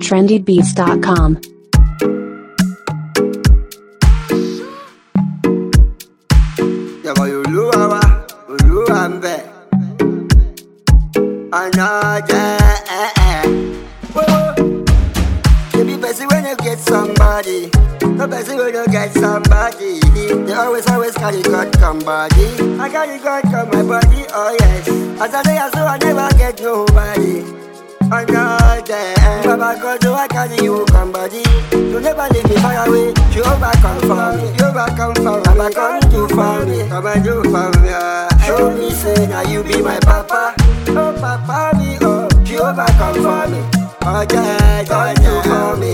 trendybeats.com. Yàrá olúwa wa, olúwa ń bẹ̀. Ọ̀nà jẹ́ ẹ̀ ẹ̀. Baby, person when you get somebody, no person when you get somebody. They always, always carry God come body. I carry God come my body, oh yes. As I say, so I never get nobody. Oh no, yeah. Baba God, do I carry you come body? You never leave me far away. You overcome for me, you overcome for me. Baba come do for me, come and do for me. ah. Show me, say now you be my papa. Oh papa me, oh you overcome for me. Oh yeah, yeah, do for me.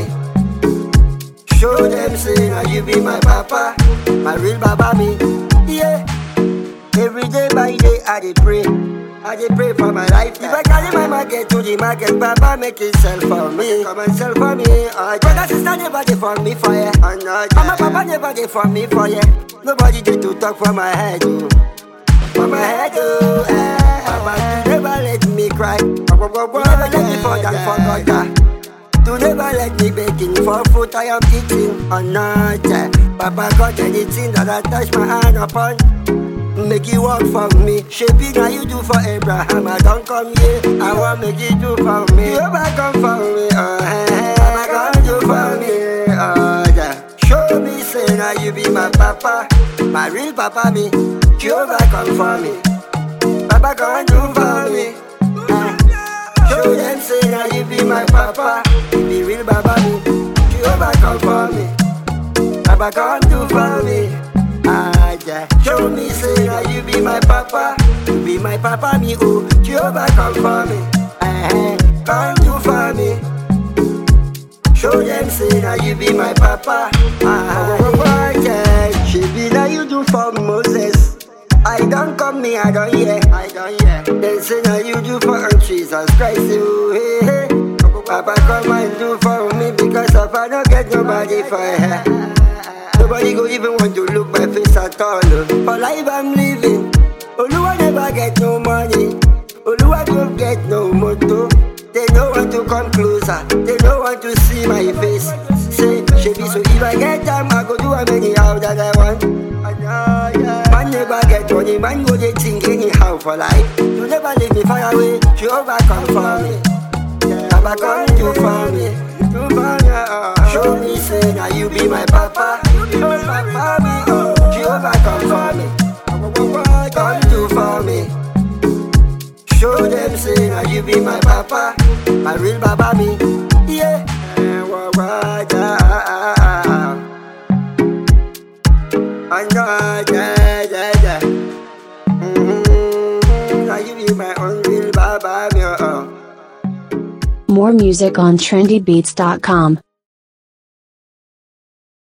Show them say now you be my papa, my real baba me. Yeah. Every day by day I dey pray. I dey pray for my life. If I carry my market to the market, Papa make it sell for me. Come and sell for me. Oh, brother, sister never dey for me for ya. Oh, no, Mama, Papa never dey for me for ya. Nobody dey to talk for my head. Oh. For my head, oh, eh. Papa, you never let me cry. You never let me fall down for gutter. To never let me begging for food I am eating or not. eh. Papa got anything that I touch my hand upon. Make it work for me. Shaping how you do for Abraham. I don't come here. I want make it do for me. You ever come for me? Oh, hey, hey. I come do for me. Oh, yeah. Show me, say now you be my papa. My real papa me. Jehovah come for me. Papa come do for me. Ah. Show them say now you be my papa. You be real baba me. Jehovah come for me. Papa come do for me. Ah, yeah. Show me say now you be my papa. You be my papa me oh. Jehovah come for me. Eh, come do for me. Show them say now you be my papa. Ah, yeah. She be now you do for Moses. I don't come me, I don't hear. I don't hear. They say now you do for Jesus Christ. You, hey, hey. Papa come and do for me because if I don't get nobody for her. Nobody go even want to look my face at all. oh. For life I'm living. Oluwa never get no money. Oluwa don't get no motor. They don't want to come closer. They don't want to see my face. Say, she be so if I get time, I go do a anyhow that I want. Man never get money, man go they think anyhow for life. You never leave me far away. You overcome for me. Papa come do for me. Do for me. oh. Show me say now you be my papa. You be my papa me. Oh, Jehovah come for me. Come do for me. Show them say now you be my papa, my real baba me. Yeah. Eh, wah, wah, yeah. I know, yeah, yeah, yeah. Mm-hmm. Now you be my own real baba me. Oh. More music on trendybeats.com.